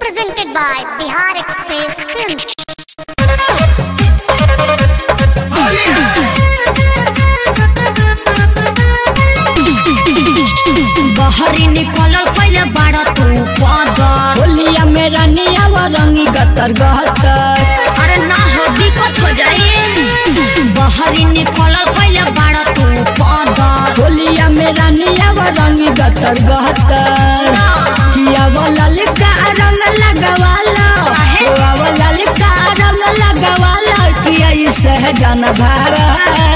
Presented by Bihar Express Films. बहरी निकलल पहले बारह तू पदर होलिया में रानिया वो रंगी गतर गहतर अरे ना हो दिक्कत हो जाए बहरी निकलल पहले बारह तू पदर होलिया में रानिया वो रंगी गतर गहतर किया वो ललका रंग लगवाला किया वो ललका रंग लगवाला किया ई सहजन भारा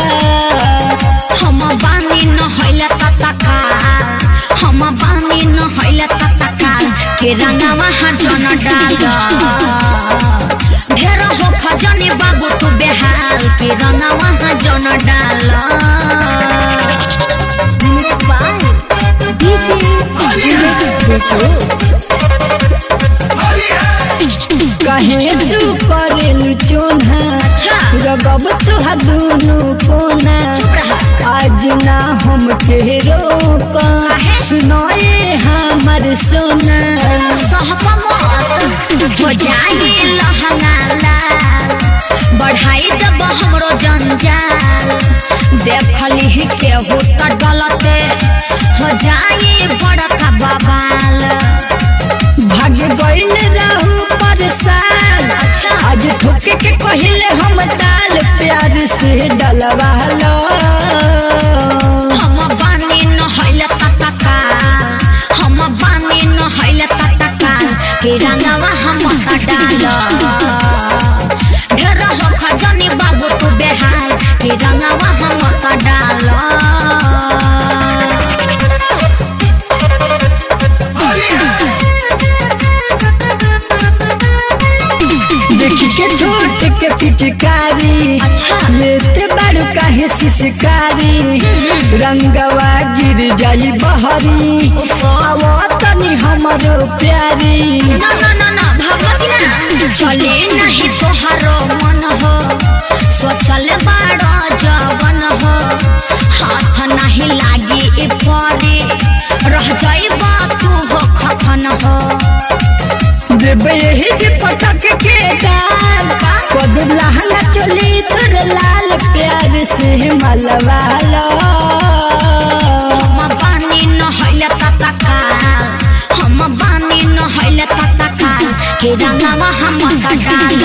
हम बानी न होइले ततका हम बानी न होइले ततका के रंगवा हा जन डाल ढेर हो खजनी बाबू तू बेहाल के रंगवा हा जन डाल कहे तू करेलु चोना अच्छा रगब तुहा दुनु कोना आज ना हम के रोक सुनाए हमर सोना सहपा मत हो जाए लहंगा लाल बढ़ाई दब हमरो जंजाल देखली केहू त डलते हो जाए बड़का बबाल भाग गइल रहू परेशान आज ठोके के कहिले हम डाल प्यार से डलवा लो हम बानी न होइले ततका हम बानी न होइले ततका के रंगवा हम त डाल ढेर हो खजनी बाबू तू बेहाल के रंगवा हम त डाल देखी के छोट के पिचकारी अच्छा लेते बाड़ू काहे सिसकारी रंगवा गिर जाई बहरी आवो तनी हमरो प्यारी ना ना ना ना भगवती ना चले नहीं तोहारो मन हो सोचले बाड़ो जवन हो हाथ नहीं लागी ए परे रह जाइबा तू हो खखन हो देबे यही के पटक के डाल कद लहंगा चोली तोर लाल प्यार से मलवा लो हम बानी न होइले ततकाल हम बानी न होइले ततकाल के रंगवा हम त डाल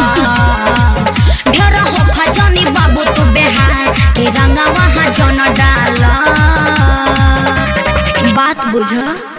ढेर हो खजनी बाबू तू बेहाल के रंगवा हा जन डाल बात बुझ